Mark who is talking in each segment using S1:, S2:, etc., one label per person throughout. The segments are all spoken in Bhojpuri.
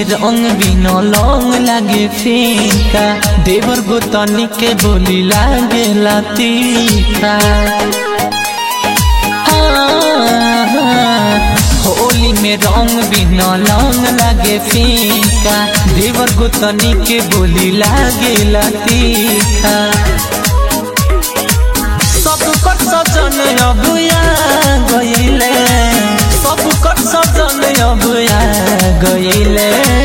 S1: में रंग बिना लौंग लागे फीका देवर गोतनी के बोली लागे तीखा हाँ, होली में रंग बिना लौंग लागे फीका देवर गोतनी के बोली लागे तीखा सब कर सजन अबुया गईले सब कर सजन अबुया गईले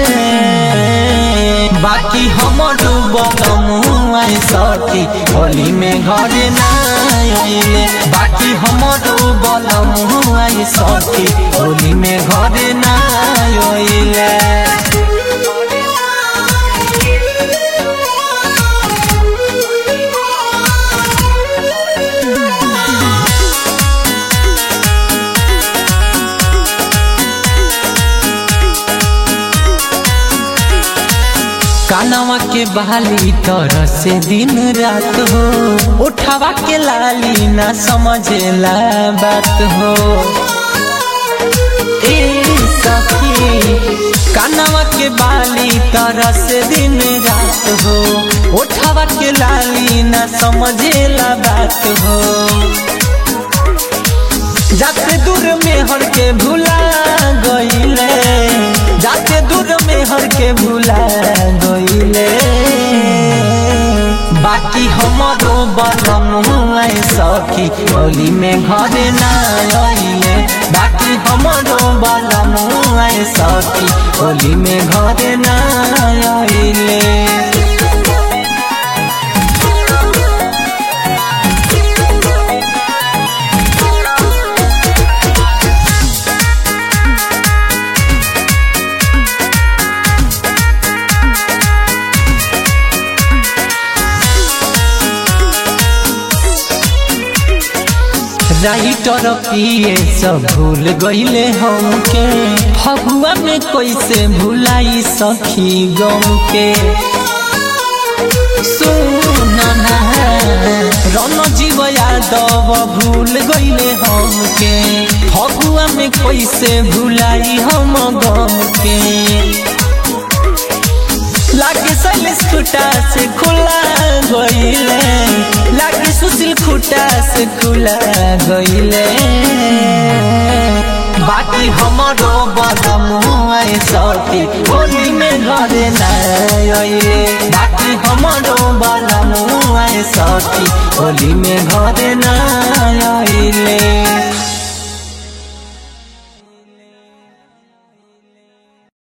S1: बाकी हमर बलमुआ सती होली में घरे ना आइले बाकी हमर बलमुआ सती होली में घरे ना आइले कानवा के बहाली तरह से दिन रात हो उठावा के लाली ना समझेला बात हो ए सखी कानवा के बाली तरह से दिन रात हो उठावा के लाली ना समझेला बात हो जाते दूर में हर के भूला गईले जाते दूर में हर के भूला गईले बाकी हमारो बलम सखी होली में घरे ना आइले बाकी हमारो बलम सखी होली में घरे ना आइले राइटर पिए सब भूल गईले हमके फगुआ में कैसे भुलाई सखी गम के सुनना रन जीव यादव भूल गईले हमके फगुआ में कैसे भुलाई हम गम के लागे सैलेश खुटा से खुला गईले लागे सुशील खुटा से खुला गईले बाकी हमारो बदमुआ सती होली में घरे नाइले बाकी हमारो बदमुआ सती होली में घरे ना